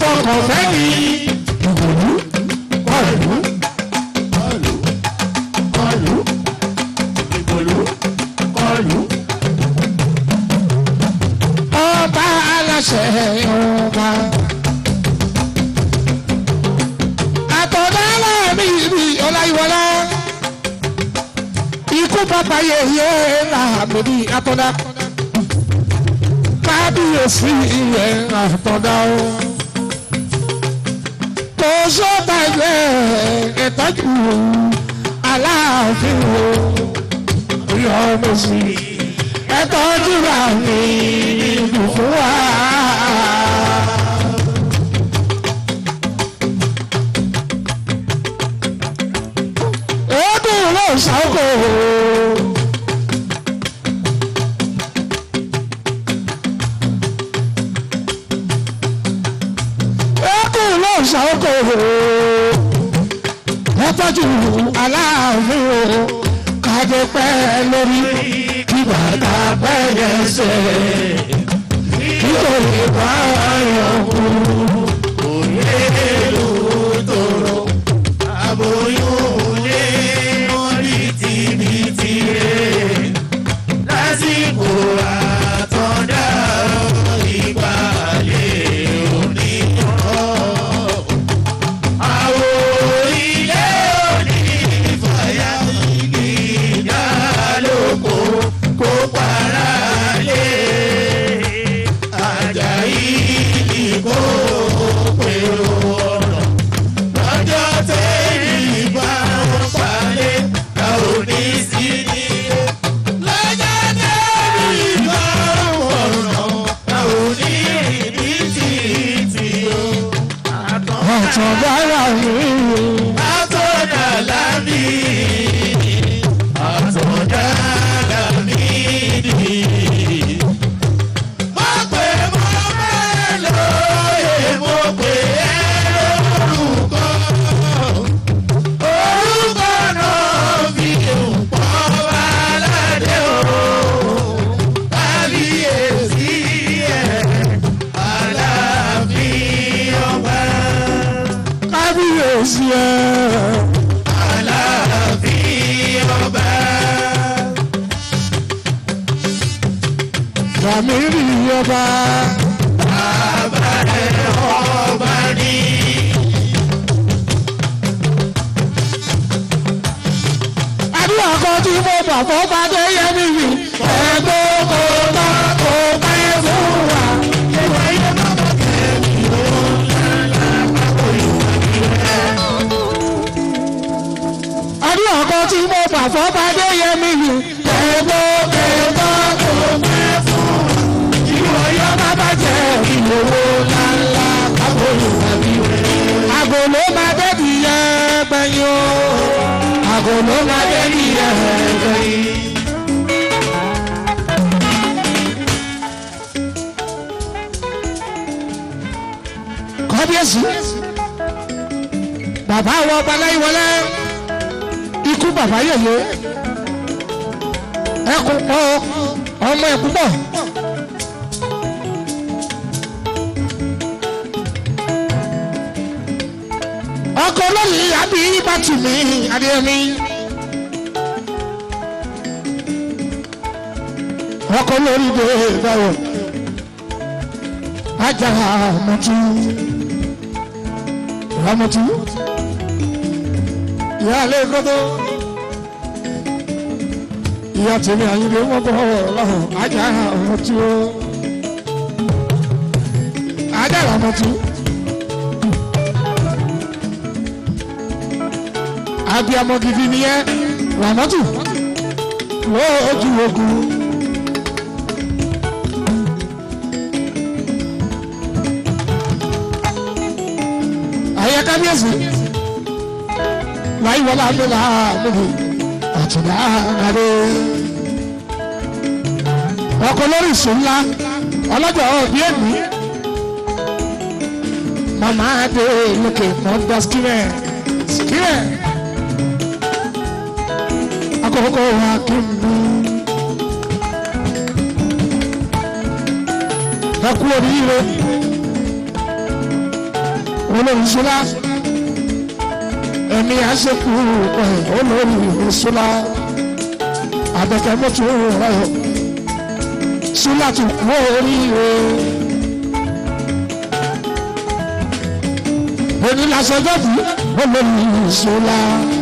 fọkàn fẹ́ ní ìgbòlú kọlù kọlù kọlù ìgbòlú kọlù. ọba aláṣẹ ọba. àtọ̀dá láàmì ibi ọláyíwọlá ikú bàbá yẹyẹ láàmì ibi àtọ̀dá kábíyèsí ilẹ̀ àtọ̀dá o. tó sọ́ba ẹgbẹ́ ìtọ́jú aláàfin o. yọ ọmọ sí ẹ tọ́jú ra mi ìlú fún wa. Eégún ló ṣàkó. Eégún ló ṣàkó. Ẹ tọ́jú aláàfin o, kájọ pẹ́ lórí kí bàtà pẹ́ yẹsẹ̀ kí kò lè bá yọ̀ kú. òye ló tóró aboyún lé mọ́rí tìbítì rẹ̀ lásìkò àtọ̀dá ìgbàlẹ̀ oníyàn. àwọn ilé òní fàyà ìgbìjà lóko kó para lé Àjàyí ìkó pèrò ọ̀nà lọ́jọ́ tẹ́lẹ̀ bá wọn palẹ̀ ká ò ní sí nílé. lọ́jọ́ tẹ́lẹ̀ bá wọn ọ̀nà ká ò ní rìn ní títì o. Àtọ̀dára mi. Àtọ̀dá lámì àtọ̀dá lámì dì. Mo pè mo bẹ́ẹ̀ lóye, mo pè ẹ́ lórúkọ. Orúkọ náà fi pọ̀ baládé o. Kábíyèsí ẹ̀ Aláàfin ọba. Kábíyèsí ẹ̀. Aláàfin ọba. Ràmírì ọba. Bàbá ẹ̀ ọba ní. Àdúrà kan tí mo bà fọ́ bá dé yẹ mí yìí. Ẹ̀gbọ́n kò bá kò pẹ́ fún wa. Àdúrà kan tí mo bà fọ́ bá dé yẹ mí yìí. Ẹ̀gbọ́n kò bá kò pẹ́ fún wa. Ìwọ yọ bàbá jẹ́ ìlówó ńláńlá kábòlù àbí rẹ̀. Àgòló máa dé di yẹ gbẹ̀yìn o. Àgòló máa dé di yẹ gbẹ̀yìn. Kábíyèsí. Bàbá wa Baláyíwọlé. Ikú bàbá yèyé. Ẹkùn pọ̀ ọmọ ẹ̀kún pọ̀. ọkọ lóyè àbí bàtì mi adéyẹmí. ọkọ lórí dé báwọ ajá mọtú ramọtú ìyá alẹ́ kọ́tọ́ ìyá tèmi àyìnbó wọn bọ̀ lọ́hùn ajá mọtú ajá ramọtú. abiyamọ gidi nìyẹn ramọtù lójú ogun. ayé kábíyèsí láyé wọlé àdúrà lóbi àtúndà àdé. ọkọ lórí ìṣó ńlá ọlọ́jọ́ òbí ẹ̀mí màmá adé lókè mọ́tò skimẹ̀ skimẹ̀ akọkọ wa kí n mú. ẹ kú oríire olórí sọlá ẹ̀mí àṣekù ẹ̀ olórí sọlá àbẹ̀kẹ́ mọ́tò rẹ̀ sọlá tó kú oríire. onílàsọjọ́ fún olórí sọlá.